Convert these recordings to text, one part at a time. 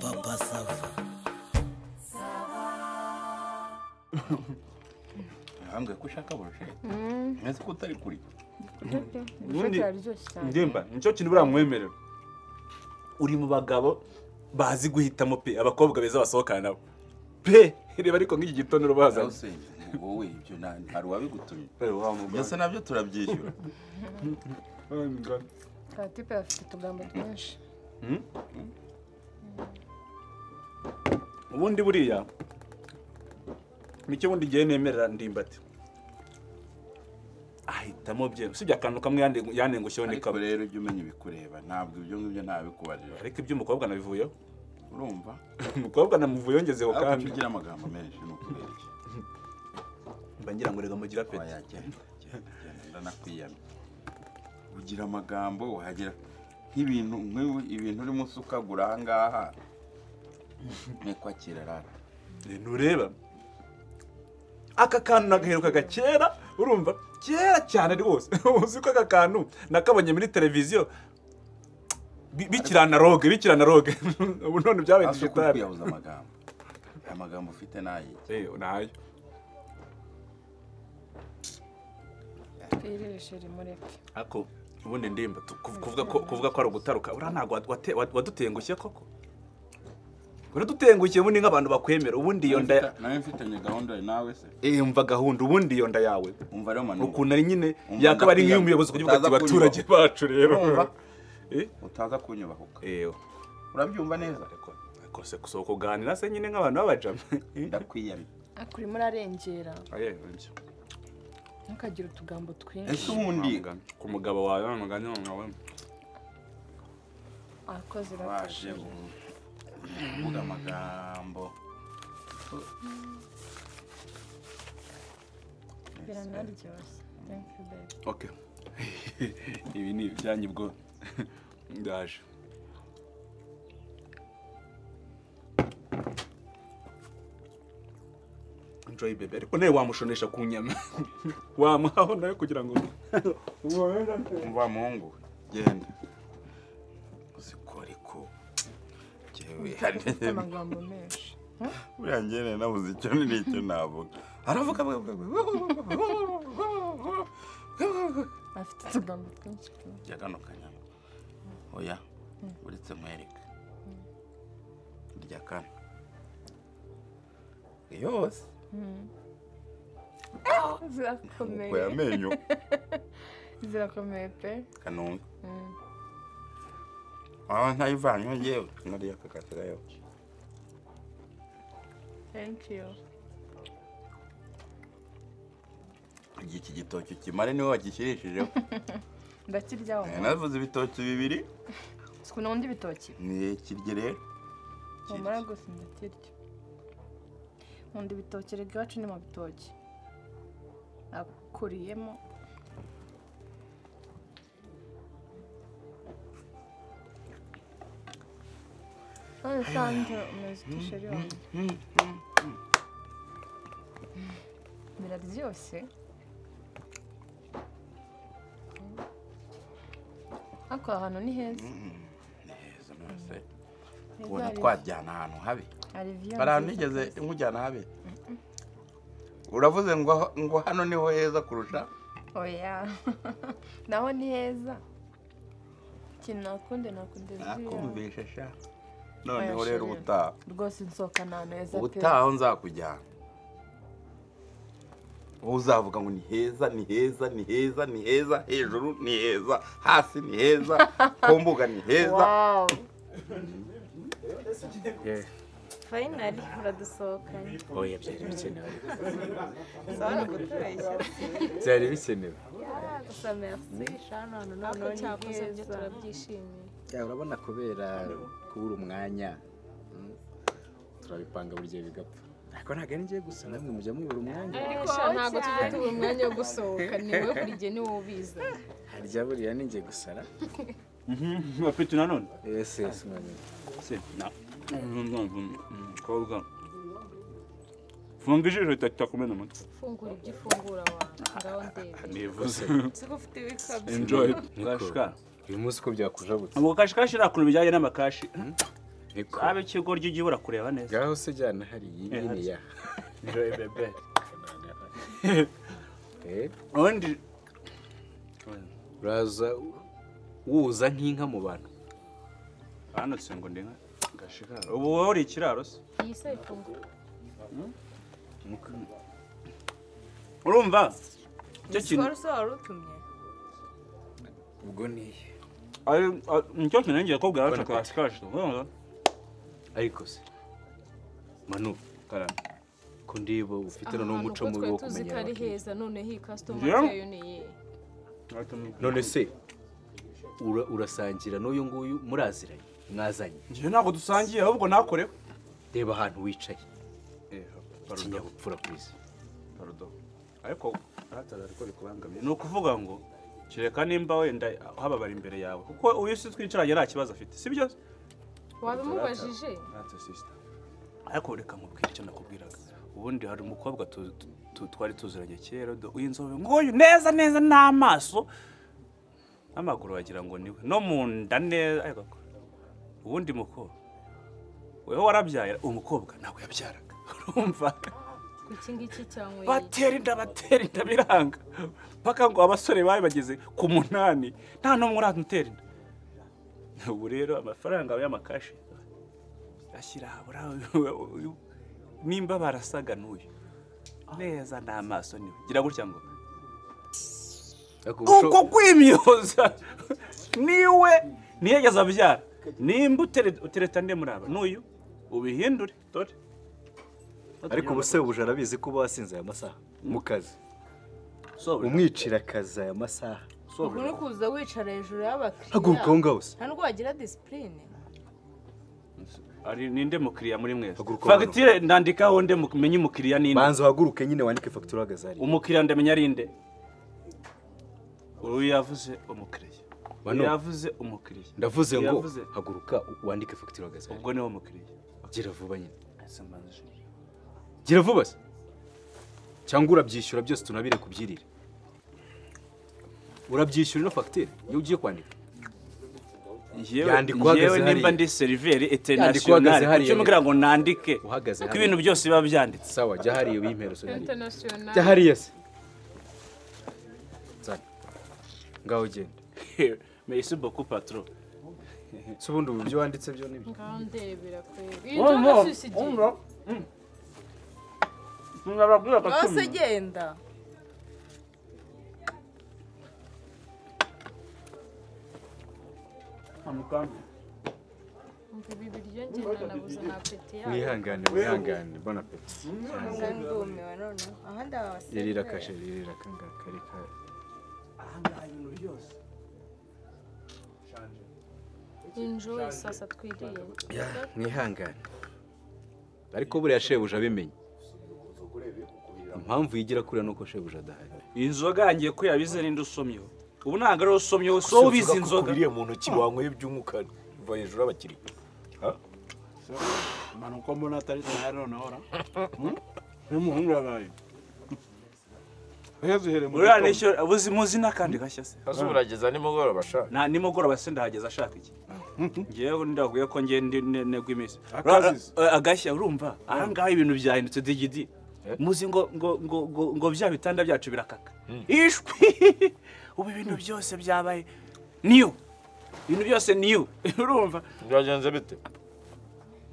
Papa Sava. ntihambwe ko ushaka burusheho neza ko utari kuri ubundi ndemba nicyo kintu buriya mwemerera uri mu bagabo bazi guhitamo pe abakobwa beza basohokana nabo pe reba ariko nk'iki gitondo bazanye uzawusenye wowe ibyo nta- hari uwabigutumye Eh, wa mugani. byose nabyo turabyishyura Wa mugani. katipe afite utugambo twinshi ubundi buriya nicyo ubundi igihe nemerera ndimbati ahitamo bye usibye akantu kamwe yande- yanengushyeho ni ariko kamwe rero ujye umenya ibikureba ntabwo ibyo ngibyo ntabikubarira ariko iby'umukobwa nabivuyeho urumva umukobwa namuvuyeho ngezeho ariko icyo kandi ugira amagambo menshi ni ukubereke mba ngira ngo reka mugira peti wayagenda genda, genda, ndanakwiyamye ugira amagambo wahagera nk'ibintu nk'ibi- ibintu urimo usukagura aha ngaha ni kwakira rara ntureba aka kantu nagaherukaga kera urumva kera cyane rwose uzi ko aka kantu nakabonye muri televiziyo Bi- bikiri analogue bikiri analogue ubu none byabaye hasi ukuri digitale kuyabuza amagambo aya magambo ufite n'ayiki Eh, nayo twiririje rimureke ako ubundi ndimba tu- kuv- kuvuga ko kuvuga ko ari ugutaruka uriya ntabwo wate- wa- wadutengushye koko uradutengushye ubundi nk'abantu bakwemera ubundi iyo nda ya- nawe mfitanye gahunda nawe se Eh, umva gahunda ubundi iyo nda yawe umva rero manu ukuntu ari nyine Umva yakaba ari ndakwiye- nk'iy'umuyobozi kugira ngo ati utaza baturage kunyubaha." bacu rero Urumva? Eh, utaza kunyubahuka ewe urabyumva neza ariko ariko se gusohoka kuganira se nyine nk'abantu b'abajama Eh, ndakwiyamye ariko urimo urarengera aye, ibyo. ntukagire utugambo twinshi ese ubundi Wa mugani. ku mugabo wawe wa mugani wawe akoze waje bafashije uvuga amagambo biranaryoshye thank you baby ok ibi ni ibyanyu bwo ndaje enjoy baby ariko nawe wamushonesha ku nyama wamuhaho nawe kugira ngo umva muhungu genda uzikore ko jyewe ufite amagambo menshi buriya ngene nabuze icyo n'icyo navuga aravuga avuga, avuga, avuga. afite utugambo twinshi pe. jya gano kanyama oya uretse nkwereke urya kano yose zirakomeye uko yamenyo zirakomeye pe kanumbe waba ntayivanywe ngewe nariya kakatira yo thank you igihe iki gitoki ukimare niwe wagishyirishije ndakiryaho navuze ibitoki bibiri sikunda ibitoki ni kirye rero mumara gusa ndakirya nkunda ibitoki rega iwacu ni mu bitoki akuriyemo none kandi umeze utusheri wawe biraryoshye ariko aha hantu ni heza ni heza rwose heza ubona hari- twajyana ahantu habi hari view hari ahantu nziza nigeze rwose. nkujyana habi uravuze ngo ngo hano niho heza kurusha oya naho ni heza ikintu nakunde nakunde ziriya nakumvishe sha noneho Oya, rero chérie. ubutaha rwose nsohoka ahantu heza pe ubutaha aho nzakujyana wowe uzavuga ngo ni heza ni heza ni heza ni heza hejuru ni heza hasi ni heza ku mbuga ni heza wow Yeah. fayinari uradusohokanye oya byari bikenewe zara kutubeshya byari bikenewe gusa merisi shano hano ntabwo cyakoze byo turabyishimiye Ya, urabona kubera kubura umwanya mm, turabipanga buri gihe bigapfa ariko ntabwo ari njye gusa namwe mujya mubura umwanya ariko ntabwo tujya tubura umwanya wo gusohoka ni wowe buri gihe niwo ubiza harya buriya ni njye gusa ra bafite nanone yes yes mwanya Se, na- Mm, mukobwa funga ijisho ritakumena amata fungura ibyo ufungura wawe ngaho ndebe nivuze siko ufite ibikabyo enjoy mwashika uyu munsi uko byakujabutse ngo kashikashi nta kuntu bijyanye n'amakashi Niko. abe ikigo ry'igihe ubura kureba neza ngaho se jyana hariya iyi ni ya Joy bebe Eh, ubundi uraza wuza nk'inka mu bantu banutse ngo ndi nka gashikaro ubu wowe uri ikiraro se iyi se ifunguye urumva icyo kintu wari se wari utumye ubwo niye ari nicyo kintu ngiye kubwira wacu kashikashi urumva ariko se manu karame ko ndiba ufite noneho umuco mubi wo kumenya ari abakiriya. heza noneho iyi kasitoma Njyewe? yayo ni iyihe none se ura- urasangira n'uyu nguyu muraziranye mwazanye njyewe ntabwo dusangiye ahubwo nakorewe reba ahantu wicaye ikinyabupfura ikinyabupfura ku isi Pardon. ariko ahatari ariko bikubangamiye ni ukuvuga ngo kereka nimba wenda hababara imbere yawe kuko uyu si twicaranye nta kibazo afite si byo wabimubajije Ntacyo sister. ariko reka nkubwire icyo nakubwiraga ubundi hari umukobwa tu- tu- tu- twari tuziranye kera do- w'inzobe nk'uyu neza neza n'amaso n'amaguru wagira ngo niwe no mu nda neza ariko ko- ubundi mukobwa wewe warabyaye umukobwa ntabwo yabyaraga urumva iki ngiki cyangwa iyi batera inda batera inda biranga mpaka ngo abasore bari bageze ku munani nta n'umwe uratera inda ubu rero amafaranga y'amakashi ashyira habura nimba barasaga n'uyu neza n'amaso niwe gira gutya ngo ariko uko ubusho- kwimyoza niwe ntiyageze abyara nimba utere- utereta ande muri aba n'uyu ubihindure dore ariko ubu se ubuje arabizi ko uba wasinze aya masaha mu kazi Sobora. umwicira akazi aya masaha uku ni kuza wicara hejuru y'abakiriya haguruka aho ngaho se nta nubwo wagira disipurine ari ninde mukiriya muri mwese Haguruka hano. fagitire ndandikaho nde mu- menye umukiriya ninde banza uhaguruke nyine wandike fagitire uhagaze hariya umukiriya ndamenya ari nde uyu yavuze umukiriya uyu Bano. yavuze umukiriya ndavuze Uyu ngo yavuze haguruka wandike fagitire uhagaze hariya. ubwo niwe mukiriya gira vuba nyine Ese mbanze. gira vuba se cyangwa urabyishyura byose tunabire kubyirira urabyishyura ino fagitire iyo ugiye kwandika Yewe- Yandikwa uhagaze yewe nimba hariya. ndi seriveri Yandikwa uhagaze eterinasiyonari hariya. kuki mubwira ngo nandike Uhagaze kuko hariya. ibintu byose biba byanditse sawa jya hariya uyimpera usonariye jya international hariya se nzana ngaho ugenda meyisi boku patoro si ubundi ubu ibyo wanditse byo ni byo ngaho ndebera kwebe iyi nzoga si isigiye yose genda umva ibi biryo ngenda nabuze na apeti yawe mwihangane mwihangane bona pe kandi ndumiwe noneho ahandi aba yarira abasirikare kashe yarira kangaka reka enjoy sasa twiriye ya mwihangane ariko buriya shebuja abimenye impamvu yigira kuriya ni uko shebuja adahari inzoga yangiye ko yabize ninde usomyeho ubu ntabwo ariwe usomyeho si wowe ubizi inzoga ukubiriye mu ntoki wanyweye by'umwuka uva hejuru y'abakiriya uko mbona atari sahari noneho ora n'umuhungu yabaye uriya nisho uzi muzi n'akandi gashya se hasi urageza nimugoroba sha nta nimugoroba se ndahageza ashaka iki ngewe ndaguye ko ngewe ndi ne- negwa iminsi Akazizi. Ura- ura- agashya urumva ahangaha ibintu byahindutse digidi muzi ngo ngo ngo ngo ngo bya bitanda byacu birakaka ishwi ubu ibintu byose byabaye niyo ibintu byose niyo urumva byagenze bite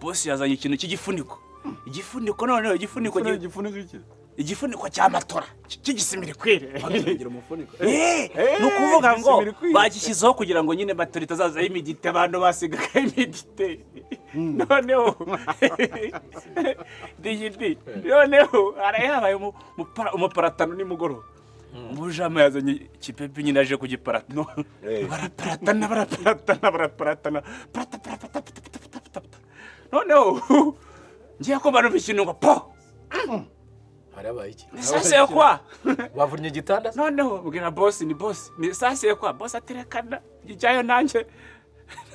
bosi yazanye ikintu cy'igifuniko igifuniko noneho igifuniko gi- igifuniko iki igifuniko cya matora cy- cy'igisimirikwire kigira umufuniko Eh, ni ukuvuga ngo igisimirikwire. bagishyizeho kugira ngo nyine matora itazazaho imigiti abantu basigaga imigiti noneho digidi noneho haraye habaye umu- umupara- umuparatano nimugoroba umujama yazanye kipepe nyine aje ku giparatano baraparatana baraparatana baraparatana parata parata parata parata parata parata. noneho ngiye kumanura ikintu ngo po harabaye iki nisase yo kwa bavunnye igitanda se? noneho mbwira bosi ni bosi ni sase yo kwa bosi aterekana ijyayo nanjye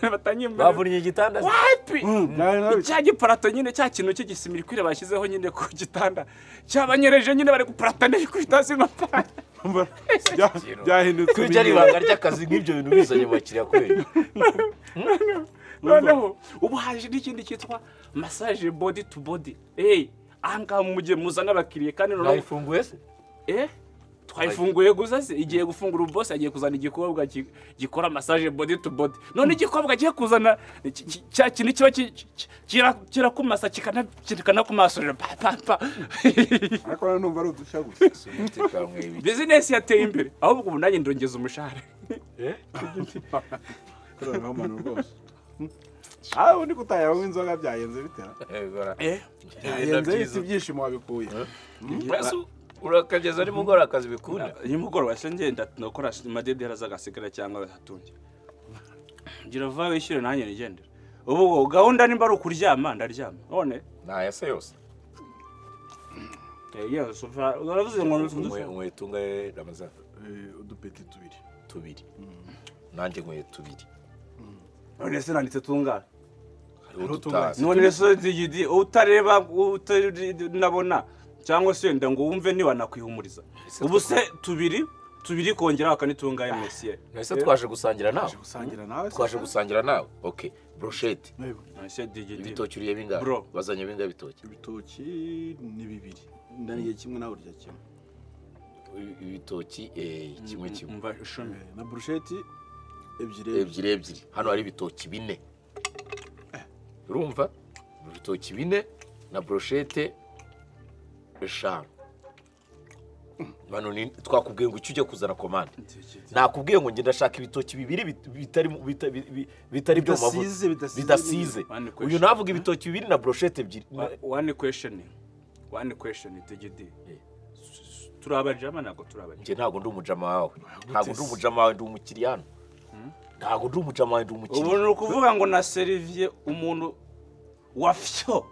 batanyimbira bavunnye igitanda se? wapi nawe nawe cya giparato nyine cya kintu cy'igisimirikwire bashyizeho nyine ku gitanda cyabanyereje nyine bari guparatana ku itasi nka Umva, bya- byahindutse kuri ibintu. ari ibanga ry'akazi nk'ibyo bintu bizanye mu bakiriya kubera noneho ubu haje n'ikindi cyitwa massage body to body eyi ahangaha mujye muzana abakiriya kandi noneho mwayifunguye se eh twayifunguye gusa se igiye gufungura ubu bose agiye kuzana igikobwa gi- gikora massage body to body none igikobwa agiye kuzana ki- ki- cya kintu kiba ki- ki- kira- kirakumasa kikana- kikanakumasurira pa pa pa ariko nanumva ari udushya gusa bizinesi yateye imbere ahubwo ubu nanjye ndongeza umushahara kuranaho umuntu rwose aho undi kutayaho inzoga byayenze bitera eh byayenze bita ibyishimo wabikuye urakageza ari gukora akazi bikunda nimugoroba se ngenda nakora amadedera azagasigara cyangwa agatungira ngira vuba wishyure nanjye nigendera ubu gahunda nimba ari ukuryama ndaryama none ntaya se yose yesu uravuze ngo ntuzi inkweto ngahe ramazana udupeti tubiri tubiri nanjye nkweto tubiri none se nanditse tungana hariho tutazi none se ndigidi utareba utanabona cyangwa se wenda ngo wumve ntiwanakwihumuriza ubu se tubiri tubiri kongera akanitungaye mesiye ese twaje gusangira nawe gusangira nawe se twaje gusangira nawe ok brosheti Yego, mesiye digidi ibitoki uriye bingahe Bro. bazanye bingahe ibitoki ibitoki ni bibiri ndariye kimwe nawe urya kimwe Ibi- ibitoki eh, kimwe kimwe umva ishumi Eh, na burusheti ebyiri ebyiri ebyiri ebyiri hano hari ibitoki bine urumva ibitoki bine na broshete eshanu hano ni twakubwiye ngo icyo ujye kuzana komande nakubwiye ngo ngenda ndashaka ibitoki bibiri bit- bitari mu- bita- bi- bi- bitari byo mu Bidasize, mavuta bidasize bidasize n'ibindi. One uyu question. navuga ibitoki bibiri na broshete ebyiri Wa- one question one question digidi Eh. turi abajama ntabwo turi abajama njye ntabwo ndi umujama wawe ntabwo ndi umujama wawe ndi umukiriya hano ntabwo ndi umujama wawe ndi ubu umukiriya ni ukuvuga ngo naseriviye umuntu wa fyo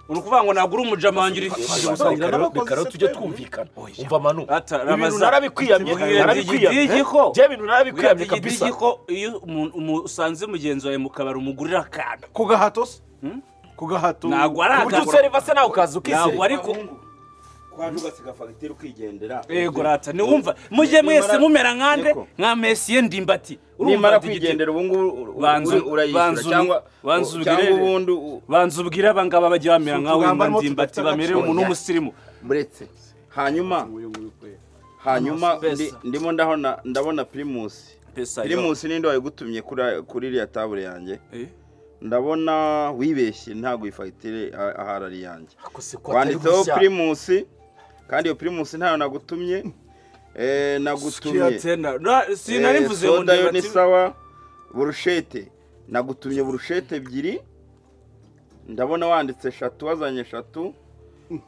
ni ukuvuga ngo ntabwo uri umujama wanjye uri Reka- fyo gusangira reka- n'abakozi reka rero se tujye twebwe. twumvikana umva manu Ata, ibintu Ramaza- narabikwiyamye Tubwire narabikwiyamye Digidi ko- bya bintu narabikwiyamye Bwira Digidi kabisa ko iyo umuntu- umu- usanze mugenzi wawe mu kabari umugurira akantu ku gahato se ku gahato ntabwo ari uburyo akagura- usereva se nawe ukaza ukisera ntabwo ari ku kwaje ugasiga fagitire ukigendera yego rata niwumva mujye mwese Nimara- mumera nkande Niko. nka mesiye ndimbati nimara Digidi? kwigendera ubu ngubu u- Banza- uri- urayishyura banza- cyangwa banza cyangwa ubwirere. ubundi u- banza ubwire abangaba bajya bamera Si nkawe utugamba arimo mandimbati tudafite bamere umuntu agaciro. w'umusirimu muretse hanyuma uyu nguyu kwera hanyuma Pesa. ndi- ndimo ndabona ndabona pirimusi Pesa, pirimusi ninde wayigutumye kuri- kuri iriya tabure yanjye Eh? ndabona wibeshye ntabwo iyi fagitire a- ahari ari yanjye akose ko atari wanditseho gushya pirimusi kandi iyo pirimusi ntayo nagutumye Eh, nagutumye Kiyatena. Na- Eh, sinarivuze ngo soda yo ni ndimbati- sawa burushete nagutumye burushete ebyiri ndabona wanditse eshatu wazanye eshatu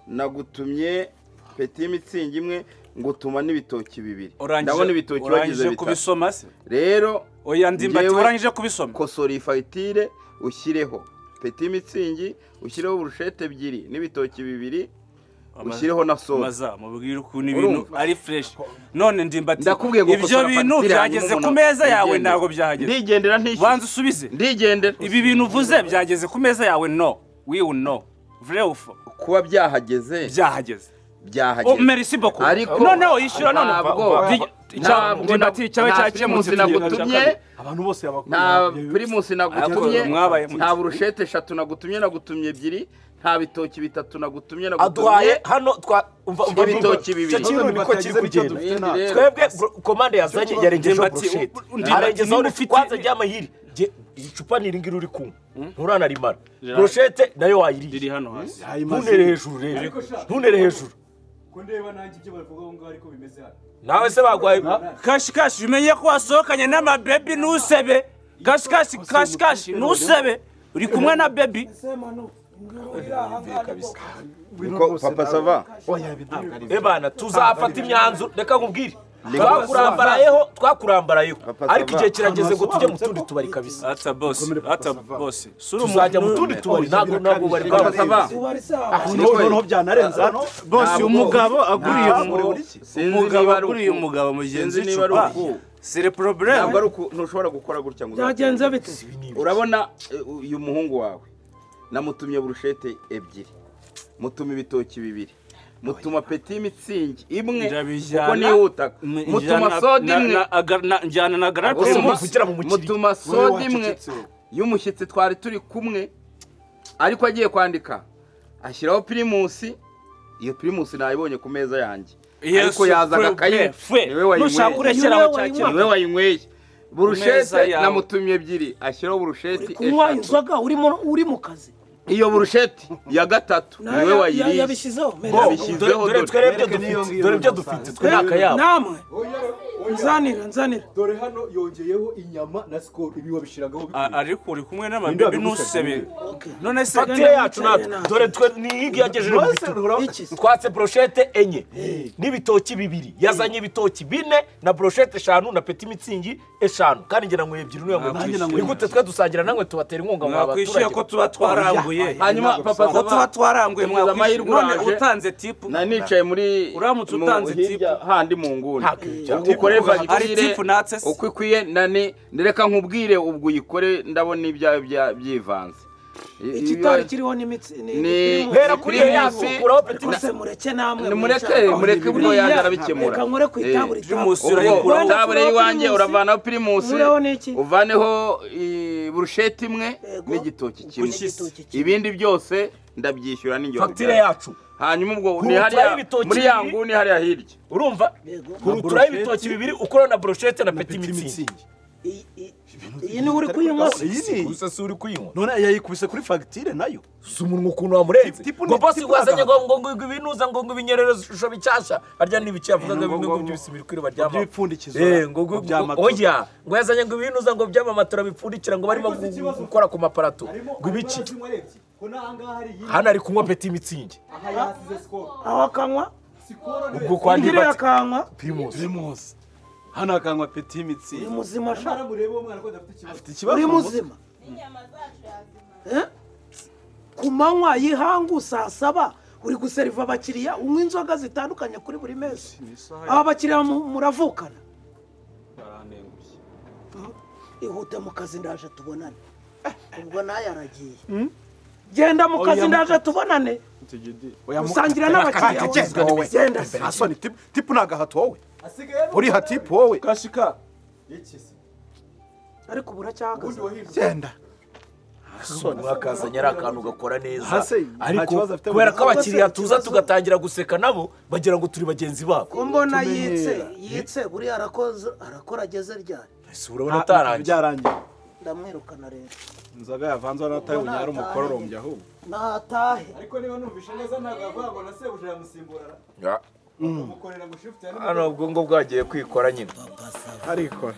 nagutumye peti y'imitsindo imwe ngutuma n'ibitoki bibiri Urangije- ndabona ibitoki bagize urangije bitatu kubisoma se rero oya ndimbati Njyewe- warangije kubisoma kosora iyi fagitire ushyireho peti y'imitsindo ushyireho burushete ebyiri n'ibitoki bibiri ushyireho na soda maza mubwire ukuntu ibintu ari fresh none ndimbati ndakubwiye ngo ibyo kosora bintu fagitire byageze hanyuma ku umuntu- meza yawe ndigendera. ntabwo byahageze ndigendera ntishyura banza usubize ndigendera ibi bintu uvuze byageze ku meza yawe no wiwu no vrewfo kuba byahageze byahageze Oh, byahageze merci beaucoup Ariko- noneho yishyura none Ntabwo- Di- cya- ntabwo- ndimbati cyawe nta cyakemutse primusi nagutumye abantu bose nta abakunda pirimusi nagutumye Ariko mwabaye mute. nta burushete eshatu nagutumye nagutumye ebyiri nta bitoki bitatu nagutumye nagutumye aduhaye hano twa umva umva ibitoki umva. bibiri. Icyo kintu niko kiri kugenda dufite ntabwo. twebwe bro- komande yazanye yarengejeho Ndimbati, broshete u- ndimbati, arengejeho niba ufite- kwanza ry'amahiri Jye- icupa ni iringiri uri kunywa nturanarimara broshete nayo riri wayiriye hano hasi ntunere hejuru rero ntunere hejuru kundeba nanjye ibyo bavuga aho ngaho ariko bimeze hano nawe se bagwaye kashi kashi umenye ko wasohokanye n'amabebi ntusebe kashi kashi kashi kashi ntusebe uri kumwe na bebi niko papa sava ebana tuzafata imyanzuro reka nkubwire twakurambarayeho twakurambarayeho Papa, ariko sava. igihe kirageze ngo tujye mu tundi tubari kabisa ata bosi ata bosi suri tuzajya mu tundi tubari ntabwo ntabwo bari papa sava noneho byanarenze hano bosi umugabo aguriye ntabwo umu- sinzi umugabo niba ari aguriye uku. umugabo mugenzi Sinzi niba ari icupa uku. sire problème ntabwo ari uku ntushobora gukora gutya ngo byagenze bite urabona eh, uyu muhungu wawe namutumye burushete ebyiri mutuma ibitoki bibiri mutuma peti mitsingi imwe Ndabijyana. kuko nihuta M- mutuma njyana- soda na- imwe na- aga- na- Njyana na Bose garape muvugira muvugira mu mukiri mutuma Wowe soda imwe wacecetse wowe. y'umushyitsi twari turi kumwe ariko agiye kwandika ashyiraho pirimusi iyo pirimusi nayibonye ku meza yanjye Yesu, ariko yazaga akaye fwe, fwe. niwe wayinyweye Nushaka ureshyiraho cya kintu. niwe wayinyweye burushete Meza yawe. namutumye ebyiri ashyiraho burusheti kunywa eshatu inzoga urimo uri mu kazi iyo burusheti ya gatatu Na- niwe ya- wayiriye yabishyizeho Bo, mereza. dore yabishyizeho dore dore twere ibyo dufite dore ibyo dufite twe ni akayabo namwe Oya, oya. nzanira nzanira dore hano yongeyeho inyama na sikoro ibi wabishyiragaho A- ariko uri kumwe n'amabibi Ninde ntusebe Okay. none se fagitire yacu natwe dore twe ni iyingiyi yagejeje mu bitugu Iki se? twatse broshete enye n'ibitoki bibiri yazanye ibitoki bine na broshete eshanu na peti mitsingi eshanu kandi ngira ngo ebyiri niyo Mwakwishyuye. ni gute twe dusangira namwe tubatera inkunga mwa mwakwishyuye ko baturage tuba twaranguye hanyuma papa ko Zaba- tuba twaranguye Tugize amahirwe mwakwishyuye none uraje. utanze tipu na nicaye muri Uramutse mu- utanze hirya tipu. handi mu nguni Nta kwicara. Ubu ukore Ari fagitire tipu natse se? uko ikwiye nani reka nkubwire ubwo uyikore ndabona ibyawe bya- byivanze I- ikitari ibi- kiriho n'imitsi ni- ni- ni- hera kuri iyo yacu Primus. ukuraho peti rwose mureke namwe Ni mureke, mwishaka. mureke ubwo Buriya, yanjye arabikemura. reka nkore ku Eh, itabura itabura. Primus ubwo urayikuraho. tabure y'iwanjye uravanaho pirimusi Uraho n'iki? uvaneho i- burusheti imwe Yego. n'igitoki kimwe N'igitoki kimwe. ibindi byose ndabyishyura n'ingero fagitire bwawe. yacu hanyuma ubwo ni Kurutiraho hariya ibitoki muri ya bibiri. nguni hariya hirya urumva Yego. kuruturaho ibitoki bibiri ukuraho na broshete na peti mitsingi Iyi- iyi- iyi ni uri kuyinywa se? gusa si uri kuyinywa none yayikubise kuri fagitire nayo si umunwa ukuntu wamurenze Tipu ni- ngo bosi tipu wazanye ngo nagahato. ngo ngo ngo ibinuza ngo ngo ibinyerere ishusho bishyashya harya n'ibice yavugaga ngo- bimwe ngo ngo- by'ibisibiri kuri baryama by'ibipfundikizo Eh, ngo ngo- ngo- by'amato. oya ngo yazanye ngo ibinuza ngo by'amamatora bipfundikira ngo barimo gu- gu- gukora ku maparato ngo ibiki zinywa rebye ko n'ahangaha hari iyi hano ari kunywa peti mitsingi aha yahasize sikoro aho akanywa sikoro niwe ubwo kwa ingiri ndibati akanywa Primus. hano hakanywa peti uri imitsingi muzima sha mara murebe uwo mwana ko adafite ikibazo afite ikibazo uri mu mutwe. muzima Eh? ku manywa y'ihangu saa saba uri guseriva abakiriya unywa inzoga zitandukanye kuri buri mezi aba bakiriya mu- muravukana Mm. ihute mu kazi ndaje tubonane ubwo nayo aragiye genda mu kazi ndaje tubonane usangira n'abakiriya wawe. genda se. asoni tipu tipu ni agahato wowe asigaye ari uriha tipu wowe kashika iki se ariko ubu ubundi uracyahagaze wahirwa genda mwakazanye ari akantu ugakora neza Hase, nta ariko kibazo afite mu kubera mutwe. ko abakiriya tuza tugatangira guseka nabo bagira ngo turi bagenzi babo ko mbona tumenyera. yitse yitse buriya arakoze arakora ageze ryari ese urabona atarangiye byarangiye ndamwirukana rero inzoga yavanze wari atayibonye yari umukororombya ahubwo natahe ariko niba numvishe neza ntabwo avuga ngo na sebuja yamusimbura Ya, mukorera ngo shifuti ya hano ubwo ngo bwagiye kwikora nyine arikora